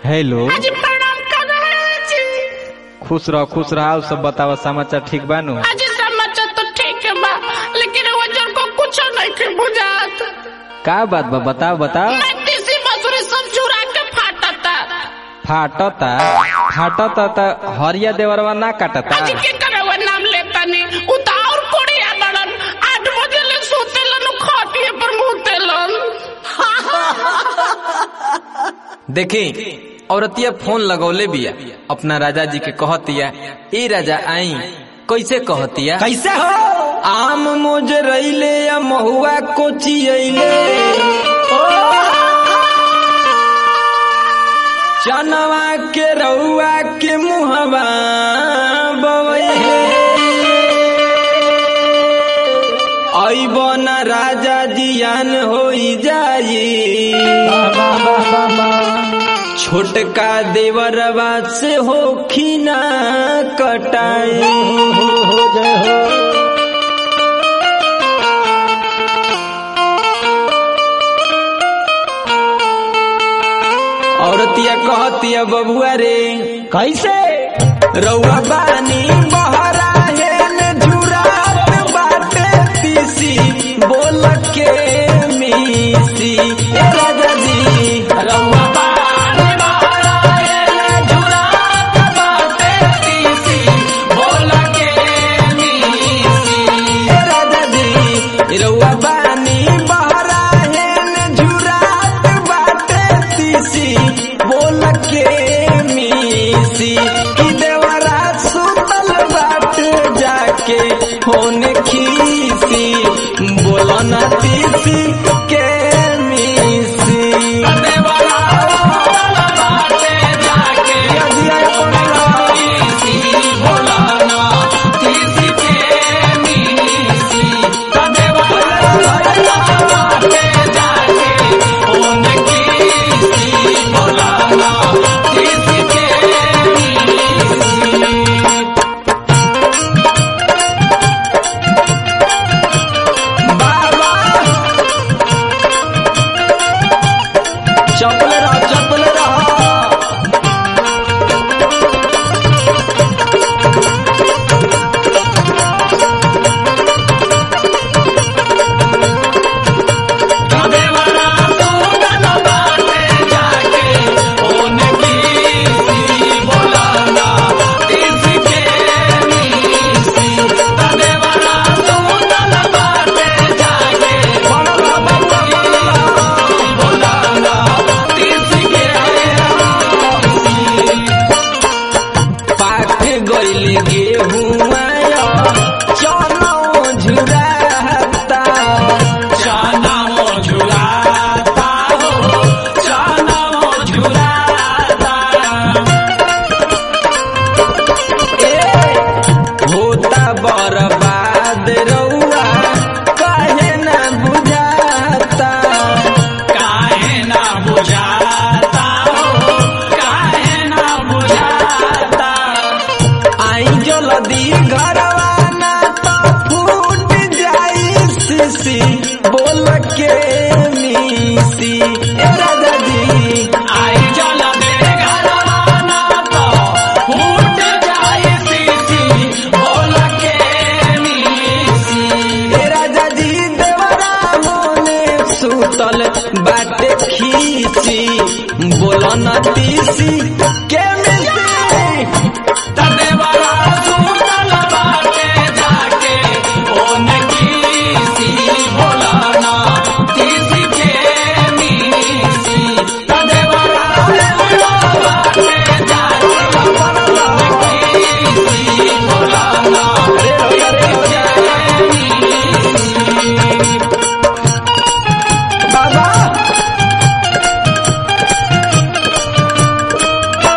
hello जी प्रणाम कर रहे जी खुश रह खुश रह सब बतावा समाचार ठीक बानू आज समाचार तो ठीक है बा लेकिन वजन को कुछ नहीं के बुझात का बात बा बताओ बताओ मैं तीसरी मसूरी सब चुरा के फाटता फाटता फाटता त हरिया देवरवा ना काटता आज के करे वो नाम लेता नहीं उता और कोड़ी आदड़न आठ बजे ले सोतेलन खाटिए पर मुतेलन देखी औरतिया फोन लगौले बिया अपना राजा जी के कहतिया ए राजा आई कैसे कहतिया कैसे हो आम मोज रैले या महुआ कोची अइले चनवा के रउआ के मुहवा बवैले अइब न राजा जियान होई जाई छोटका देवरवा से हो खीना कटाई औरतिया कहतिया बबुआ रे कैसे रउआ बानी बहरा हेन झुरात बाटे तीसी बोल के मीसी ए राजा जी रउआ बानी बहरा हेन झुरात बाटे तीसी बोल के मीसी ए राजा जी रउआ बानी बहरा हेन झुरात बाटे तीसी बोल के मीसी कि देवरा सुतल बाट जाके होन खीसी बोल न तीसी के मीसी देवरा सुतल बाटे जाके खीसी बोल न तीसी के मीसी देवरा सुतल बाटे जाके होन खीसी बोल न तीसी के बाबा चपल रह चपल रह पाक गइल गेहुआ चनो झुराता चनो झुराता हो चनो झुराता ए होता बर्बाद रउआ काहे ना बुझाता काहे ना बुझाता हो काहे ना बुझाता आई जल्दी घरवा ना तो फूट जाई सीसी बोल के मीसी ए राजा जी आई जल्दी घरवा ना तो फूट जाई सीसी बोल के मीसी ए राजा जी देवरा मोने सुतल बाटे खीसी बोल न तीसी के मिसी तदेवरा सुतल बाटे जाके ओन कीसी बोलाना तीसी के मीसी तदेवरा सुतल बाटे जाके ओन कीसी बोलाना बाबा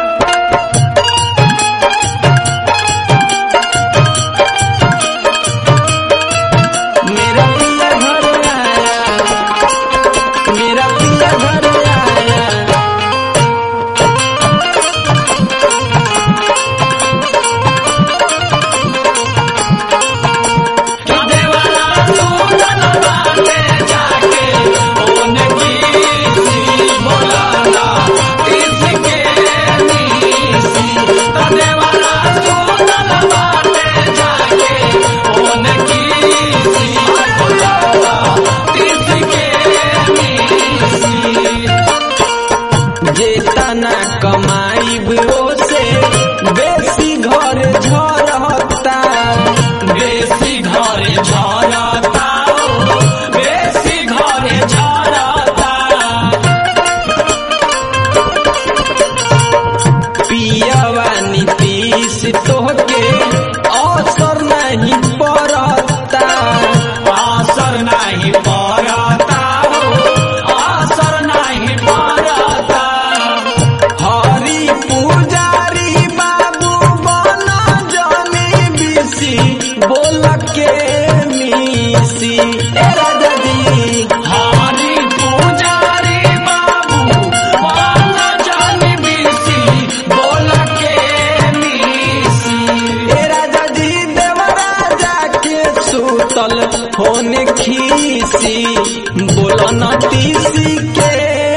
ए राजा जी हरी पुजारी बाबू बाला जानी बीसी बोल के मीसी ए राजा जी देवराजा के सुतल होने खीसी बोलो न तीसी के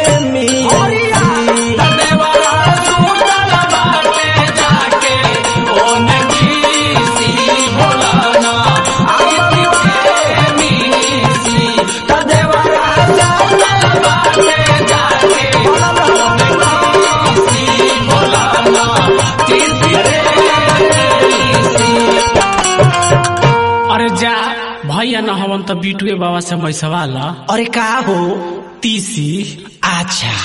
मीसी देवरा सुतल बाटे जाके ओन खीसी बोलाना आगे के मीसी देवरा सुतल बाटे जाके ओन खीसी बोलाना तीसी रे मीसी अरे जा भैया न हवन त बिटुए बाबा से मैसवा ला अरे का हो तीसी अच्छा